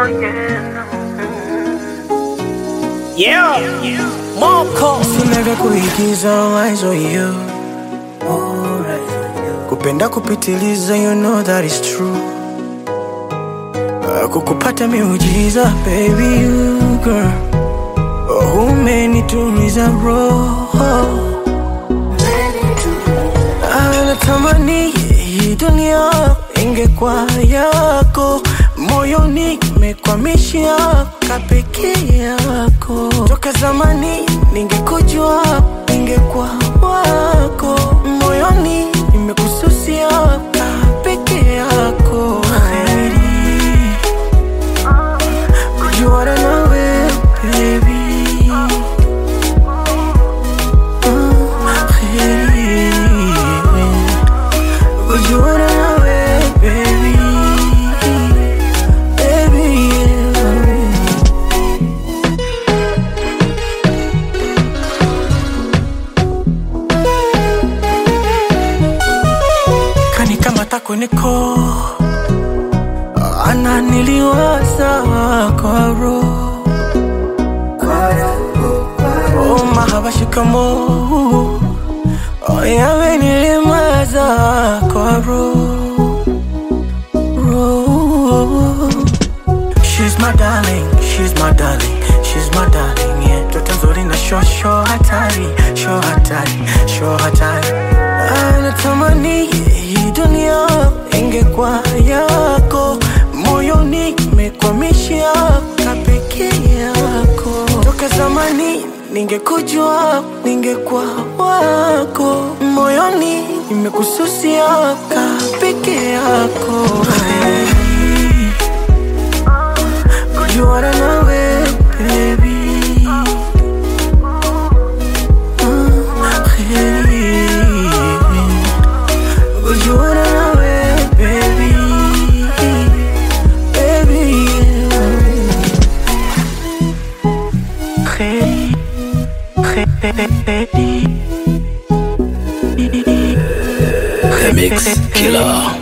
Yeah, Moko Sina vya kuigiza eyes on you Kupenda kupitiliza you know that is true Ah, Kukupata miujiza baby you girl Oh, Umenituliza roho Ah, Natamani hii dunia ingekuwa yako moyoni mekwamishia kapeke yako toka zamani ningekujua ningekuwa wako moyoni nimekususia kapeke yako Heri kujuana nawe baby Ah, heri kujuana nawe baby baby yeah. kani kama tako niko ananiliwaza kwa roho oh, mahaba shikamo oh, yamenilimaza kwa roho roho She's my darling, she's my darling, she's my darling, yeah. Toto nzuri na sho sho hatari, sho hatari, sho hatari. Anatamani hii dunia ingekuwa yako, moyoni imekwamishia kapeke yako. Toka zamani ningekujua, ningekuwa wako, moyoni imekususia kapeke yako. Hey. Kujuana nawe baby Ah, heri. Kujuana nawe baby Baby yeah. Heri. Heri. Remix Killer.